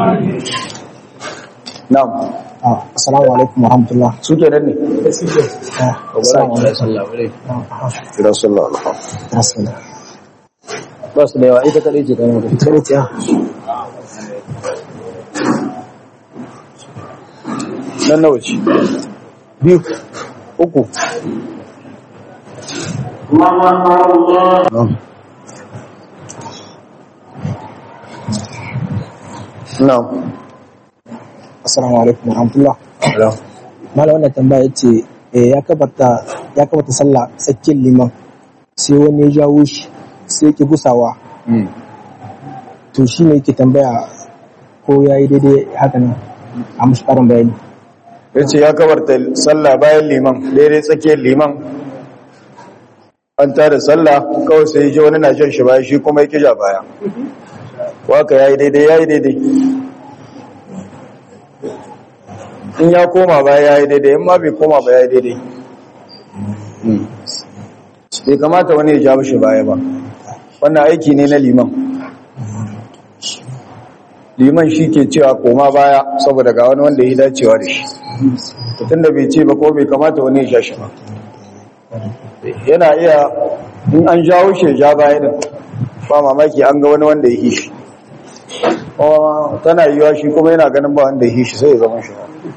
na'am assalamu alaikum warahmatullah su kenan ne assalamu alaikum kira sallallahu alaihi wasallam rasulullah ba su da yawa ita kadai ce kan mutum ita ce nan nawa ce biyu uku na'am assalamu alaikum warahmatullah na'am mala wannan tambaya ce eh, ya kabarta ya kabarta sallah tsakiyar liman sai wani ya jawo shi sai yake gusawa to shi ne yake tambaya ko ya yi daidai haka nan a mashi ƙarin bayani ya ce ya kabarta sallah bayan liman daidai tsakiyar liman an tada sallah kawai sai ji wani na shan shi baya shi kuma ya kija baya waka ya yi daidai ya yi daidai in ya koma baya ya yi daidai in ma bai koma baya ya yi daidai bai kamata wani ya ja mashi baya ba wannan aiki ne na liman liman shi ke cewa koma baya saboda ga wani wanda ya dacewa da shi tun da bai ce ba ko bai kamata wani ya sha shi ba yana iya in an jawo shi ya ja baya din ba mamaki an ga wani wanda ya yi shi kuma tana yiwa shi kuma yana ganin ba wanda ya yi shi sai ya zama shi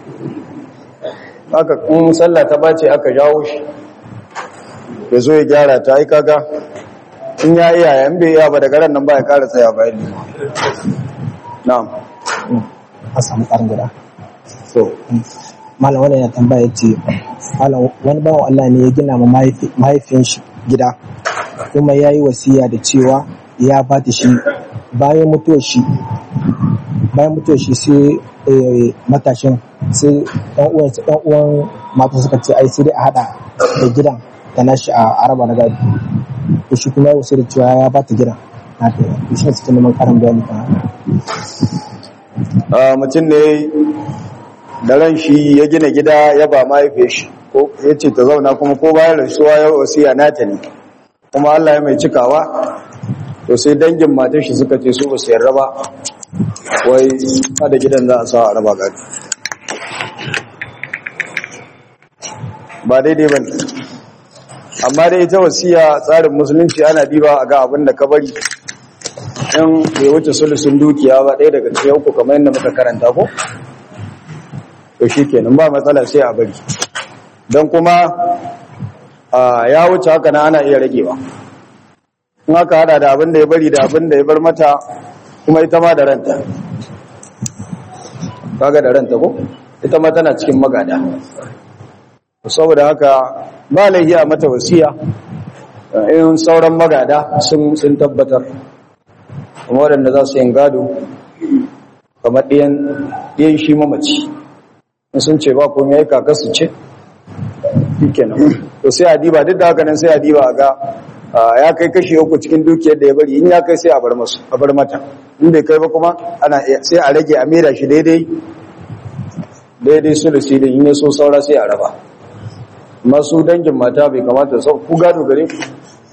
haka in sallah ta bace aka jawo shi ya zo ya gyara ta ai kaga in ya iya yan bai iya ba daga ran nan ba ya kara tsaya bayan liman na'am a samu ƙarin guda so malam wani ya tambaya ya ce malam wani bawan Allah ne ya gina ma mahaifi- mahaifin shi gida kuma ya yi wasiya da cewa ya ba ta shi bayan mutuwar shi bayan mutuwar shi sai eh, matashin sai ɗan uwan ɗan uwan mata suka ce ai sai dai a hada da gidan da nashi a araba na gado to shi kuma ya wasiya da cewa ya ba ta gidan na ta to shi ne suke neman karin bayani kan haka. a mutum ne da ran shi ya gina gida ya ba mahaifiyar shi ko ya ce ta zauna kuma ko bayan rasuwa ya wasiya nata ne kuma Allah ya mai cikawa to sai dangin matar shi suka ce su ba su yarda ba wai kada gidan za a sa a raba gado ba daidai ba ne amma dai ita wasiya tsarin musulunci ana diba a ga abin da ka bari in bai wuce sulusun dukiya ba ɗaya daga cikin uku kamar yadda muka karanta ko to shi kenan ba matsala sai a bari don kuma a ya wuce haka na ana iya ragewa in aka hada da abin da ya bari da abin da ya bar mata kuma ita ma da ranta kaga da ranta ko ita ma tana cikin magada saboda haka ba laifi a mata wasiya in sauran magada sun sun tabbatar kuma waɗanda za su yin gado kamar ɗiyan ɗiyan shi mamaci in sun ce ba komai ya yi kakarsu ce kenan to sai a diba duk da haka nan sai a diba a ga ya kai kashi uku cikin dukiyar da ya bari in ya kai sai a bar masu a bar mata in bai kai ba kuma ana sai a rage a mera shi daidai daidai su da silin in ya so saura sai a raba masu dangin mata bai kamata sau ku gado gare ku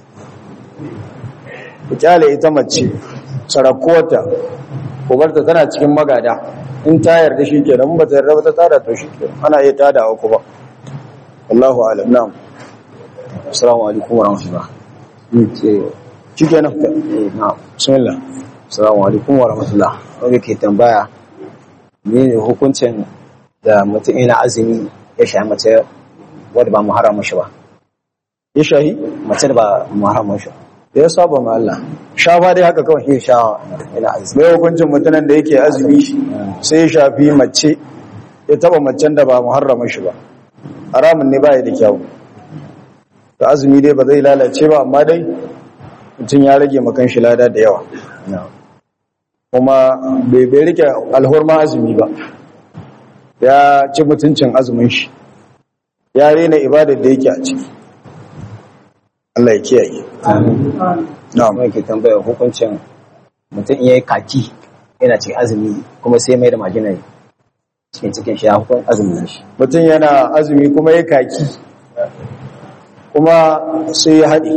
ku kyale ita mace sarakuwarta ku barta tana cikin magada in ta yarda shi ke nan ba ta yarda ba ta tada to shi ke ana iya tadawa ku ba Allahu alam na'am Assalamu alaikum wa rahmatullah. shi ke nan Eh, na'am. bismillah Assalamu alaikum wa rahmatullah. Wanda ke tambaya ne hukuncin da mutum yana azumi ya sha mace wadda ba mu harama shi ba. ya shahi Mace da ba mu harama shi. da ya saba ma Allah shafa dai haka kawai Ya sha yana azumi. mai hukuncin mutumin da yake azumi sai ya shafi mace ya taba macen da ba muharrama shi ba haramun ne baya da kyau da azumi dai ba zai lalace ba amma dai mutum ya rage makan shi lada da yawa Na'am. kuma bai bai rike alhurma azumi ba ya ci mutuncin azumin shi ya rena ibadar da yake a ciki Allah ya kiyaye na'am Wanda ke tambaya hukuncin mutum iya yi kaki yana cikin azumi kuma sai mai da majina cikin cikin shi ya hukun azumin shi. mutum yana azumi kuma ya kaki kuma sai ya haɗe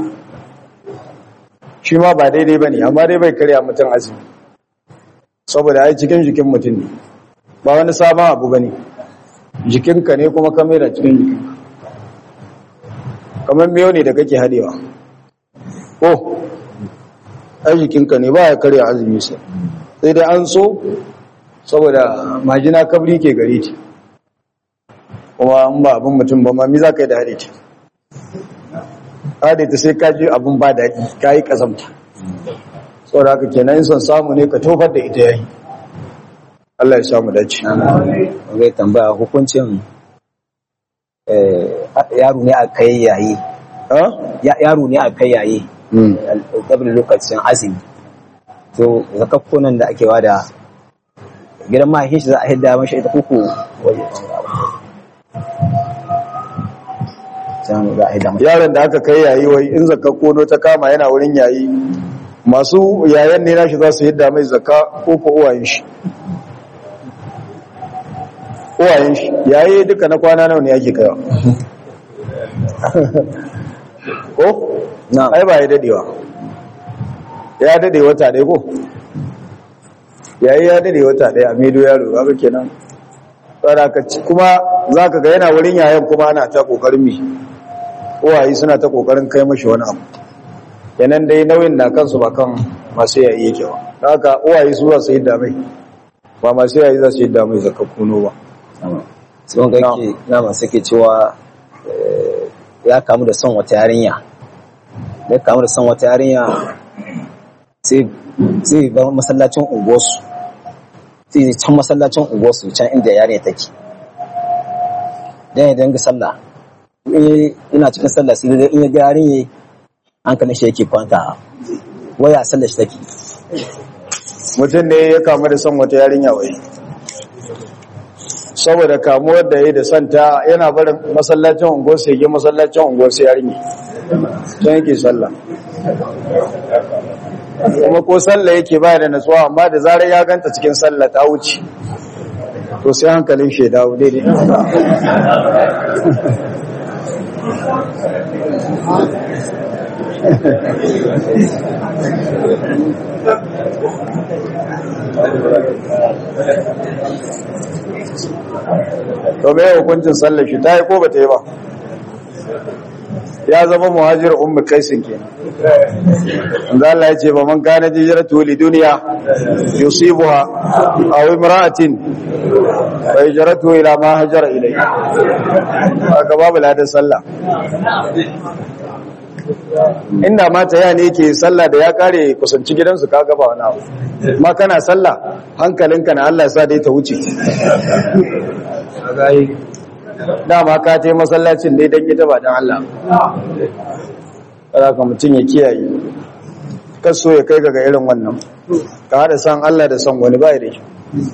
shi ma ba daidai ba ne amma dai bai karya mutum azumi saboda ai cikin jikin mutum ne ba wani sabon abu ba ne jikinka ne kuma kamera cikin jikinka kamar miyo ne da kake haɗewa ko ai jikinka ne ba ya karya azumi sai sai dai an so saboda majina kabri ke gare ta kuma an ba abin mutum ba ma mi za ka yi da haɗe ta haɗe ta sai ka ji abin ba daɗi ka yi ƙazamta saboda haka kenan son samu ne ka tofar da ita yayi Allah ya samu dace Wanda tambaya hukuncin eh, yaro ne a kai yayi. ha Ya- Yaro ne a kai yayi. Dabin lokacin azumi. To zakakkunan da ake wada gidan mahaifin shi za a hidda mashi ita kuku can za a hidda mashi. yaron da aka kai yayi wai in zakka kono ta kama yana wurin yayi masu yayan ne nashi za su yadda mai zakka ko ko uwayen shi uwayen shi yayi duka na kwana nawa ne yake kaiwa ko Na'am. ai ba ya dadewa ya dade wata ɗaya ko yayi ya dade wata ɗaya a medo yaro ga kenan tsara ka ci kuma zaka ga yana wurin yayan kuma ana ta kokarin mi uwaye suna ta kokarin kai mashi wani abu kenan dai nauyin na kansu ba kan masu yayi yake ba Da haka uwaye su za su yi damai ba masu yayi za su yi damai zaka kuno ba sai wanga yake nama suke cewa eh, ya kamu da son wata yarinya da ya kamu da son wata yarinya sai zai bar masallacin unguwarsu sai zai can masallacin unguwarsu can inda yarinya take dan ya danga sallah in ina cikin sallah sai dai in ya ga yarinya hankalin shi yake kwanta waya sallar shi take mutum ne ya kamu da son wata yarinya wai saboda kamuwar da ya da santa yana barin masallacin unguwar sai ya masallacin unguwar sai yarinya can yake sallah kuma ko sallah yake ba da natsuwa amma da zarar ya ganta cikin sallah ta wuce to sai hankalin shi ya dawo daidai to me hukuncin sallar shi ta yi ko ba ta yi ba ya zama muhajir ummu kaisin kenan inda Allah ya ce ba man kana hijratu li dunya yusibuha aw imra'atin fa hijratu ila ma hajara ilayhi haka babu ladan sallah inda ma ta ne yake sallah da ya kare kusanci gidansu ka gaba wani abu ma kana sallah hankalinka na Allah sa dai ta wuce dama ka ta yi masallacin ne don ita ba don Allah ka mutum ya kiyaye kaso ya kai ga irin wannan ka haɗa san Allah da san wani bai da shi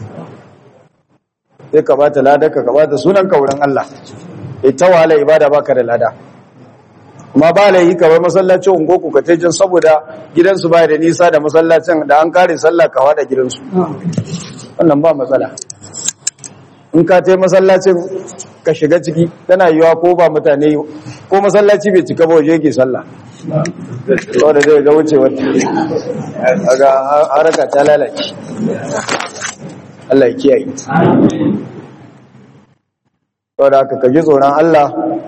sai ka bata lada ka ka bata sunan ka wurin Allah ita wala ibada baka da lada amma ba la yi kamar masallacin ungo ku ka tejin saboda gidansu ba da nisa da masallacin da an kare sallah ka wada gidansu wannan ba matsala in ka tai masallacin ka shiga ciki tana yiwa ko ba mutane ko masallaci bai cika ba waje yake sallah saboda zai ga wuce wata daga haraka ta lalace Allah ya kiyaye saboda haka ka ji tsoron Allah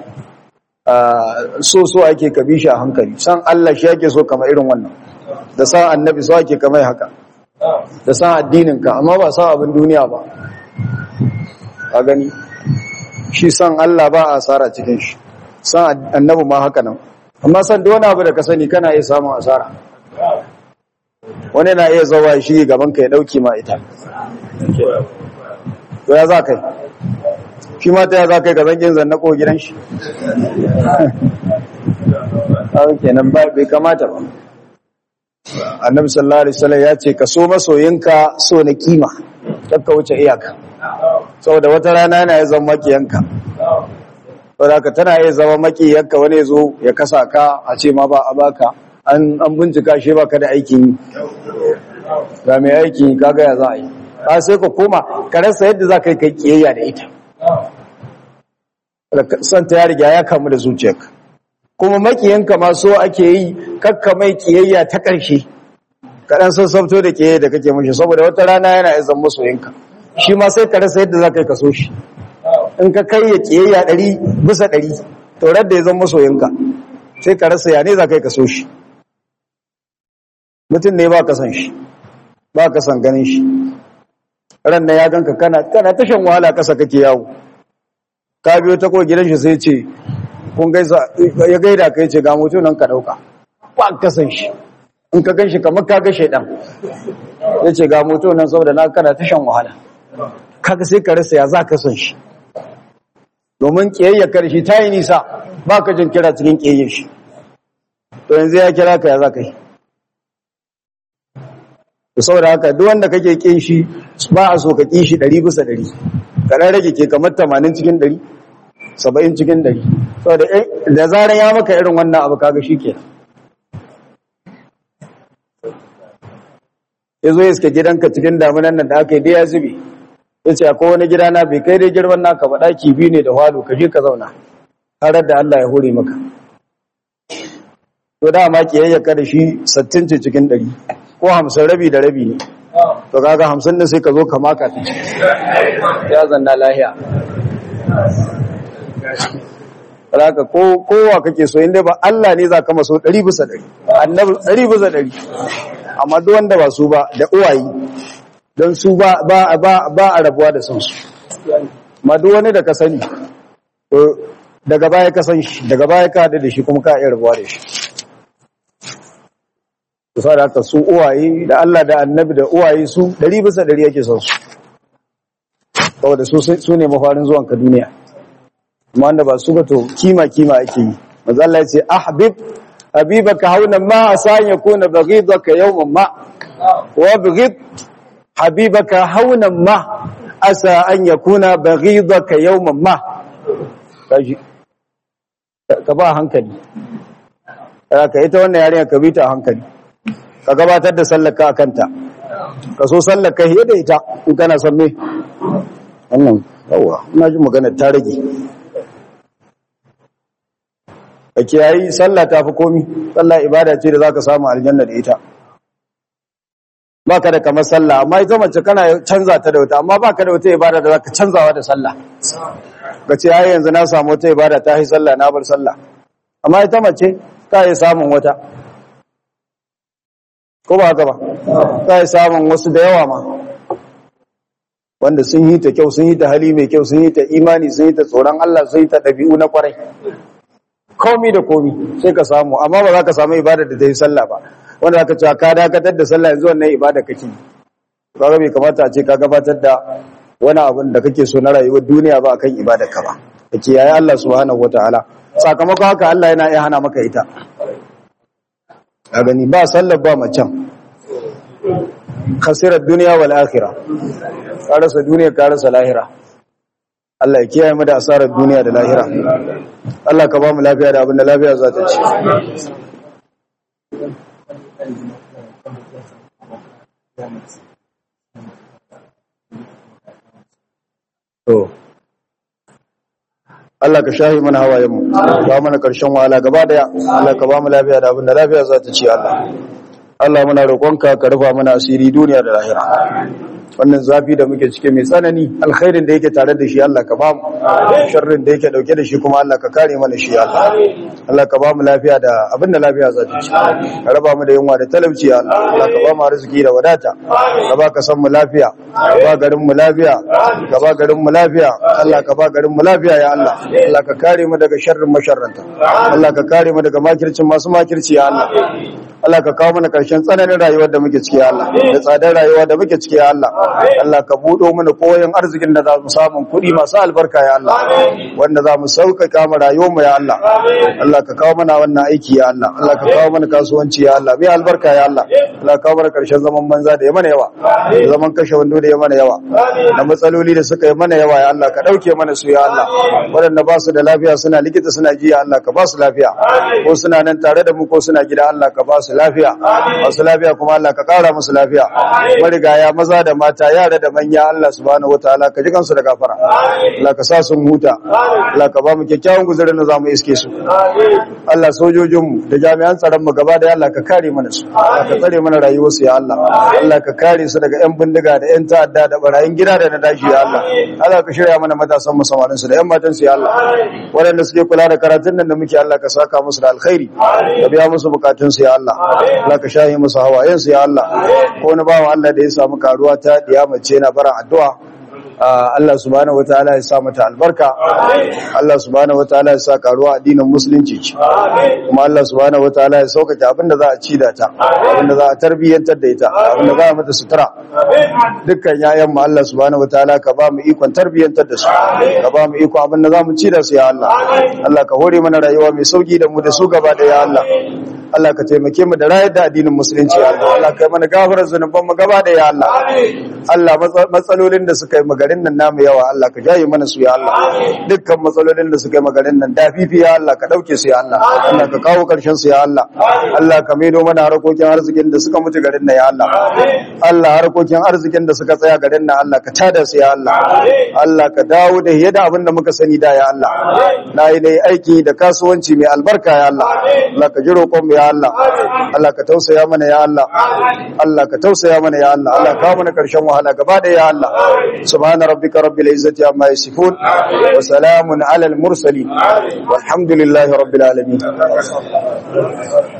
so so ake ka bi shi a hankali san Allah shi ake so kama irin wannan da san annabi so ake kama haka da san addininka amma ba san abin duniya ba a gani shi san Allah ba a asara cikin shi san annabi ma haka nan amma san da wani abu da ka sani kana iya samun asara wani na iya zawa shi gaban ka ya dauke ma ita to ya za kai shi ma ta ya za kai ka zangin zanna ko gidan shi kenan ba bai kamata ba annabi sallallahu alaihi wasallam ya ce ka so masoyinka so na kima kakka wuce iyaka saboda wata rana yana ya zama makiyanka saboda ka tana iya zama makiyanka wani zo ya kasa ka a ce ma ba a baka an an bincika shi baka da aikin ga mai aiki kaga ya za a yi ba sai ka koma ka rasa yadda za ka yi kai kiyayya da ita son ta ya riga ya kamu da zuciyarka kuma makiyanka ma so ake yi kakka mai kiyayya ta ƙarshe kaɗan sassabto da kiyayya da kake mashi saboda wata rana yana izan masoyinka shi ma sai ka rasa yadda za ka yi kaso shi in ka kai ya kiyayya ɗari bisa ɗari to da ya zan masoyinka sai ka rasa ya ne za ka yi kaso shi mutum ne ba ka san shi ba ka san ganin shi ran da ya ganka kana kana tashan wahala kasa kake yawo ka biyo ta ko gidan shi sai ce kun gaisa ya gaida kai ce ga mutum nan ka dauka ba ka san shi in ka ganshi kamar ka ga shedan yace ga mutum nan saboda na kana ta shan wahala kaga sai ka rasa ya za ka san shi domin kiyayya karshe ta yi nisa ba ka jin kira cikin kiyayyar shi to yanzu ya kira ka ya za ka yi to saboda haka duk wanda kake kin shi ba a so ka kin shi 100 bisa 100 ka dan rage ke kamar 80 cikin 100 70 cikin 100 saboda da zaran ya maka irin wannan abu kaga shikenan yazo ya iska gidanka cikin damunan nan da aka yi da ya zube yace akwai wani gida na bai kai dai girman naka ba daki biyu ne da halo ka je ka zauna har da Allah ya hore maka to da ma kiyayya ka da shi 60 ce cikin 100 ko 50 rabi da rabi ne to kaga 50 din sai ka zo ka maka ta ya zanna lahiya Raka ko kowa kake so inda ba Allah ne za ka maso 100 bisa 100 annabi 100 bisa 100 amma duk wanda ba su ba da uwayi don su ba ba ba ba a rabuwa da son su amma duk wani da ka sani to daga baya ka san shi daga baya ka hada da shi kuma ka iya rabuwa da shi to sai da su uwaye da Allah da annabi da uwaye su 100 bisa 100 yake son su saboda su su ne mafarin zuwan ka duniya amma wanda ba su ba to kima kima ake yi manzo Allah ya ce ahbib habibaka hauna ma asan yakuna baghidaka yawman ma wa baghid habibaka hauna ma asa an yakuna baghidaka yawman ma kaji ka ba hankali ka ita wannan yarinya ka bi ta hankali ka gabatar da sallaka akan ta ka so sallaka hiye da ita in kana son me wannan yawa ina ji magana ta rage ka kiyayi sallah ta fi komi sallah ibada ce da za ka samu aljanna da ita ba ka da kamar sallah amma ita mace kana canza ta da wata amma ba ka da wata ibada da za ka canzawa da sallah ka ce ai yanzu na samu wata ibada ta yi sallah na bar sallah amma ita mace ka yi samun wata ko ba haka ba ka yi samun wasu da yawa ma wanda sun yi ta kyau sun yi ta hali mai kyau sun yi ta imani sun yi ta tsoron Allah sun yi ta ɗabi'u na kwarai komi da komi sai ka samu amma ba za ka samu ibada da ta yi sallah ba wanda za ka cewa ka dakatar da sallah yanzu wannan ibada kake kaga bai kamata a ce ka gabatar da wani abin da kake so na rayuwar duniya ba akan ibada ka ba kake yayi Allah subhanahu wataala sakamakon haka Allah yana iya hana maka ita a gani ba sallar ba macen khasirar duniya wal akhirah ka rasa duniya ka rasa lahira Allah ya kiyaye mu da asarar duniya da lahira Allah ka ba mu lafiya da abin da lafiya za ta ci to Allah ka shahi mana hawayenmu ba mana karshen wahala gaba daya Allah ka ba mu lafiya da abin da lafiya za ta ci Allah Allah muna roƙonka ka rufa mana asiri duniya da lahira wannan zafi da muke cike mai tsanani alkhairin da yake tare da shi Allah ka ba mu sharrin da yake dauke da shi kuma Allah ka kare mana shi Allah Allah ka ba mu lafiya da abin da lafiya za ta ci ka raba mu da yunwa da talauci Allah Allah ka ba mu arziki da wadata ka ba ka san mu lafiya ka ba garin mu lafiya ka ba garin mu lafiya Allah ka ba garin mu lafiya ya Allah Allah ka kare mu daga sharrin masharranta Allah ka kare mu daga makircin masu makirci ya Allah Allah ka kawo mana karshen tsananin rayuwar da muke ciki ya Allah da tsadar rayuwa da muke ciki ya Allah Allah ka buɗo mana koyon arzikin da za mu samu kuɗi masu albarka ya Allah wanda za mu sauƙaƙa mu rayuwar mu ya Allah Allah ka kawo mana wannan aiki ya Allah Allah ka kawo mana kasuwanci ya Allah mai albarka ya Allah Allah ka kawo mana karshen zaman banza da ya mana yawa da zaman kashe wando da ya mana yawa da matsaloli da suka yi mana yawa ya Allah ka ɗauke mana su ya Allah waɗanda ba su da lafiya suna likita suna ji ya Allah ka ba su lafiya ko suna nan tare da mu ko suna gida Allah ka ba su lafiya masu lafiya kuma Allah ka ƙara musu lafiya marigaya maza da mata yara da manya Allah subhanahu wataala ka ji kansu da gafara Allah ka sa sun huta Allah ka ba mu kyakkyawan guzurin da zamu iske su Allah sojojinmu da jami'an tsaron mu gaba da Allah ka kare mana su Allah ka tsare mana rayuwar su ya Allah Allah ka kare su daga yan bindiga da yan ta'adda da barayin gida da na dashi ya Allah Allah ka shirya mana matasan mu samarin su da yan matan su ya Allah waɗanda suke kula da karatun nan da muke Allah ka saka musu da alkhairi ka biya musu bukatun su ya Allah Allah ka shahi musu hawayen su ya Allah ko wani bawan Allah da ya samu karuwa ta diya mace na bara addu'a Allah subhanahu wataala ya sa mata albarka Allah subhanahu wataala ya sa karuwa addinin musulunci ce kuma Allah subhanahu wataala ya saukake abinda za a ci da ta abinda za a tarbiyyantar da ita abinda za a mata sutura dukkan yayan mu Allah subhanahu wataala ka ba mu ikon tarbiyyantar da su ka ba mu ikon abinda za mu ci da su ya Allah Allah ka hore mana rayuwa mai sauki da mu da su gaba da ya Allah Allah ka taimake mu da rayar da addinin musulunci ya Allah Allah kai mana gafarar zunuban mu gaba da ya Allah Allah matsalolin da suka yi magarin nan namu yawa Allah ka jaye mana su ya Allah dukkan matsalolin da suka yi magarin nan da fifi ya Allah ka dauke su ya Allah Allah ka kawo karshen su ya Allah Allah ka maido mana harkokin arzikin da suka mutu garin nan ya Allah Allah harkokin arzikin da suka tsaya garin nan Allah ka tada su ya Allah Allah ka dawo da yadda abin da muka sani da ya Allah na yi dai aiki da kasuwanci mai albarka ya Allah Allah ka ji roƙon mu ya Allah Allah ka tausaya mana ya Allah Allah ka tausaya mana ya Allah Allah ka mana karshen wahala gaba da ya Allah subhana rabbika rabbil izzati amma yasifun wa salamun alal mursalin walhamdulillahi rabbil alamin